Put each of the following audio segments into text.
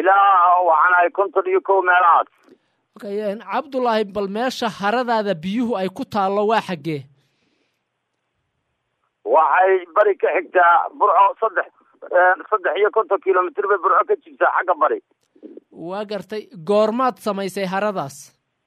ilaa waxaan ahay konton iyo kow meelahaas okay cabdullaahi bal meesha haradaada biyuhu ay ku taallo waa xaggee waxay bari ka xigtaa burco saddex saddex iyo konton kilomitr bay burco ka jirtaa xagga bari waa gartay goormaad samaysay haradaas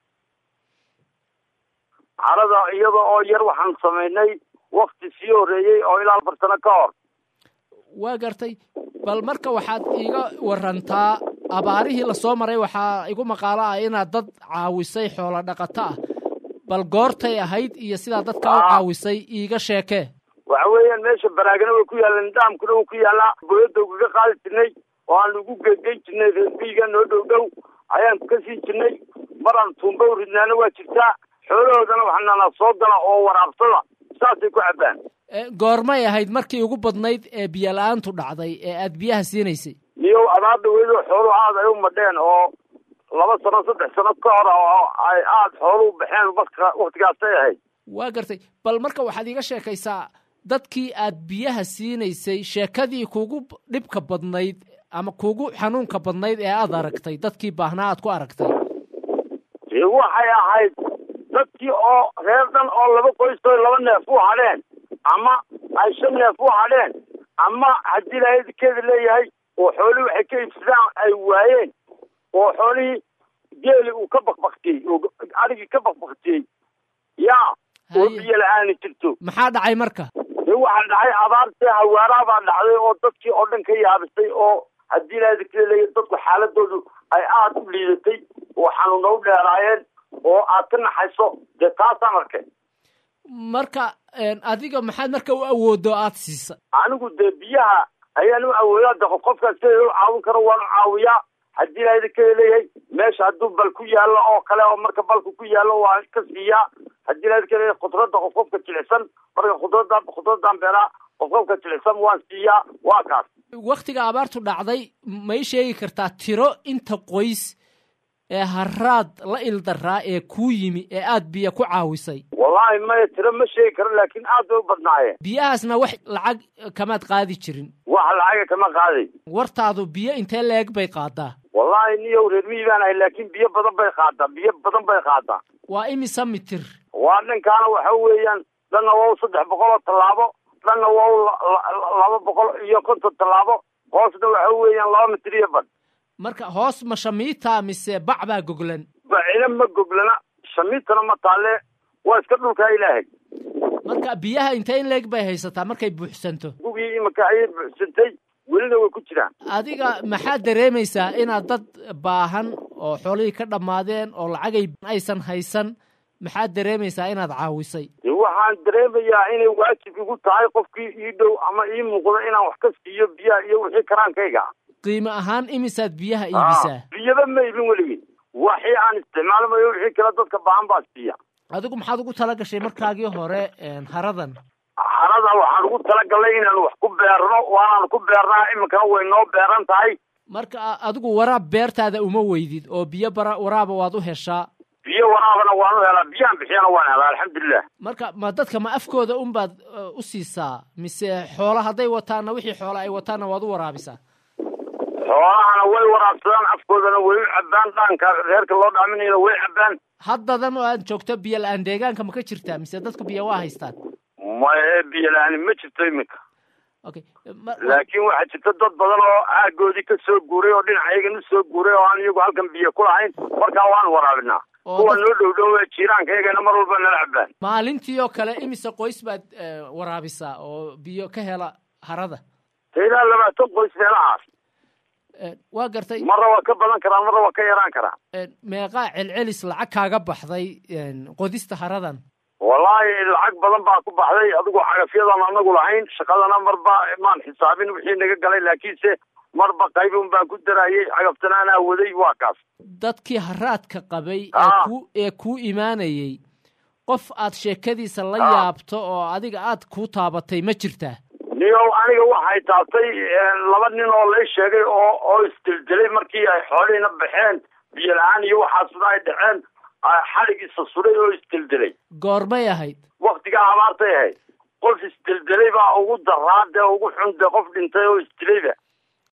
harada iyada oo yar waxaan samaynay wakti sii horreeyey oo ilaa afar sano ka hor waa gartay bal marka waxaad iiga warantaa abaarihii lasoo maray waxaa igu maqaalo ah inaad dad caawisay xoolo dhaqato ah bal goortay ahayd iyo sidaa dadka u caawisay iiga sheekee waxa weeyaan meesha baraagana way ku yaallaan nidaamkuna wuu ku yaallaa boyadda ugaga qaadi jirnay oo aan ugu gegeyn jirnay reerbiiga noo dhow dhow ayaan ka sii jirnay maraan tuumba u ridnaana waa jirtaa xoolahoodana waxnana soo gala oo waraabsada saasay ku cabbaan goormay ahayd markii ugu badnayd ee biyo la-aantu dhacday ee aad biyaha siinaysay niyow abaada weydoo xooluhu aada ay u madheen oo laba sano saddex sano ka hor oo ay aada xooluhu baxeen marka waktigaasay ahayd waa gartay bal marka waxaad iiga sheekaysaa dadkii aad biyaha siinaysay sheekadii kugu dhibka badnayd ama kugu xanuunka badnayd ee aad aragtay dadkii baahnaa aad ku aragtay waxay ahayd dadkii oo reer dhan oo laba qoystoy laba neef u hadheen ama ay shan neef u hadheen ama haddii lakeeda leeyahay oo xoolihii waxay ka iibsadaan ay waayeen oo xoolihii geeli uu ka bakbaktiyey oo adhigii ka bakbaktiyey yaa oo biyo la-aani jirto maxaa dhacay marka de waxaa dhacay abaartee hawaaraa baa dhacday oo dadkii oo dhan ka yaabisay oo haddii lakeeda leeyahay dadku xaaladoodu ay aada u liidatay oo xanuuna u dheeraayeen oo aad ka naxayso dee taasaan arkay marka adiga maxaad marka u awoodo aad siisa anigu dee biyaha ayaan u awoodaa de qof qofkaas sida u caawin karo waan u caawiyaa haddii laada keda leeyahay meesha hadduu bal ku yaallo oo kale oo marka balku ku yaallo waan ka siiyaa haddii laada keda leeyahay khudradda qof qofka jilicsan marka khudradda khudraddan beelaa qof qofka jilicsan waan siiyaa waa kaas waktiga abaartu dhacday ma ii sheegi kartaa tiro inta qoys ee haraad la ildaraa ee kuu yimi ee aad biyo ku caawisay wallaahi maya tiro ma sheegi karo laakiin aad bay u badnaayeen biyahaasna wax lacag kamaad qaadi jirin wax lacaga kama qaaday wartaadu biyo intee leeg bay qaadaa wallaahi niyow reer miyi baan ahay laakiin biyo badan bay qaadaa biyo badan bay qaadaa waa imisa mitir waa dhankaana waxa weeyaan dhanna waa u saddex boqol oo tallaabo dhanna waa u laba boqol iyo konton tallaabo hoosna waxa weeyaan laba mitir iyo badh marka hoos ma shamiita mise bac baa goglan bacina ma goglana shamiitana ma taalle waa iska dhulkaa ilaahay marka biyaha intee in leeg bay haysataa markay buuxsanto gugii imika ayay buuxsantay welina way ku jiraan adiga maxaad dareemaysaa inaad dad baahan oo xoolihii ka dhammaadeen oo lacagay aysan haysan maxaad dareemaysaa inaad caawisay de waxaan dareemayaa inay waajib igu tahay qofkii ii dhow ama ii muuqdo inaan wax ka siiyo biyaha iyo wixii karaankayga qiimo ahaan imisaad biyaha iibisaa biyaba ma iibin weligii waxii aan isticmaalmayo wixii kale dadka baahan baa siiya adigu maxaad ugu tala gashay markaagii hore haradan harada waxaan ugu talagalnay inaan wax ku beerno waanaan ku beernaa iminkana way noo beeran tahay marka adigu waraab beertaada uma weydid oo biyo bara waraaba waad u heshaa biyo waraabana waan u helaa biyahan bixiyana waan helaa alxamdulilah marka ma dadka ma afkooda unbaad u siisaa mise xoola hadday wataanna wixii xoola ay wataanna waad u waraabisaa xoolahana way waraabsadaan afkoodana way u cabbaan dhaanka reerka loo dhaaminayana way cabbaan haddadan oo aad joogto biyo la-aan deegaanka ma ka jirtaa mise dadku biyo waa haystaan maye biyo la-aani ma jirto iminka okay laakiin waxaa jirta dad badan oo aagoodii ka soo guuray oo dhinacayagan u soo guuray oo aan iyagu halkan biyo ku lahayn markaa waan waraabinaa kuwa noo dhow dhow ee jiiraankayagana mar walba nala cabbaan maalintii oo kale imise qoys baad waraabisaa oo biyo ka hela harada ilaa labaatan qoys meelahaas waa gartay marna waa ka badan karaa marna waa ka yaraan karaa meeqaa celcelis lacag kaaga baxday qodista haradan wallaahi lacag badan baa ku baxday adigu cagafyadan anagu lahayn shaqadana marba maan xisaabin wixii naga galay laakiinse marba qaybun baan ku darayay cagaftanaanaa waday waa kaas dadkii haraadka qabay ee kuu imaanayey qof aad sheekadiisa la yaabto oo adiga aad kuu taabatay ma jirtaa niyow aniga waxay taabtay laba nin oo lay sheegay oo oo isdildelay markii ay xoolihiina baxeen biyo la-aan iyo waxaasna ay dhaceen xalig isa suday oo isdildelay goormay ahayd waktigaa abaartay ahayd qof isdeldelay baa ugu daraa dee ugu xun dee qof dhintay oo isdilayba